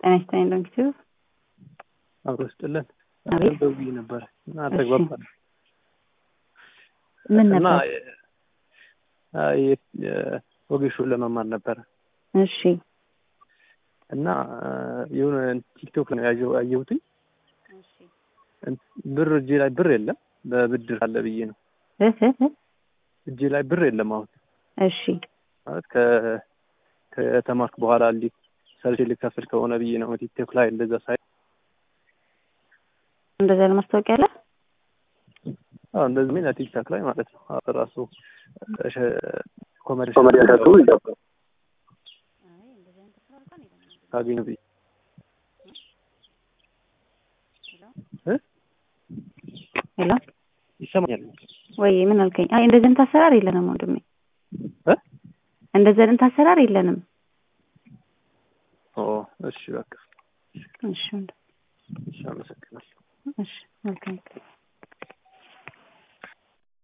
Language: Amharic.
ጤና ይስጥልኝ ዶክተር አብሮ ስጥልን አቤት። ደውዬ ነበረ እና አልተግባባንም ምን እና ነበር? የ- የ- የ- ወጌሹን ለመማር ነበረ እሺ እና የሆነ ቲክቶክ ላይ ያየሁ- ያየሁትኝ ብር እጄ ላይ ብር የለም በብድር አለ ብዬ ነው እህ እህ እህ። እጄ ላይ ብር የለም አሁን እሺ ማለት ከ ከተማርክ በኋላ እንዴት ሰርቼ ልከፍል ከሆነ ብዬ ነው ቲክቶክ ላይ እንደዛ ሳይ እንደዛ ነው ማስታወቂያ አለ። አዎ እንደዚህ ምን ቲክቶክ ላይ ማለት ነው አዎ ራሱ ኮሜዲ ካገኙ ብዬ እ ሄሎ ይሰማኛል ወይ ምን አልከኝ? አይ እንደዚህ አይነት አሰራር የለንም ወንድሜ፣ እ እንደዚህ አይነት አሰራር የለንም። ኦ እሺ በቃ እሺ ወንድሜ፣ እሺ አመሰግናለሁ እሺ መልካም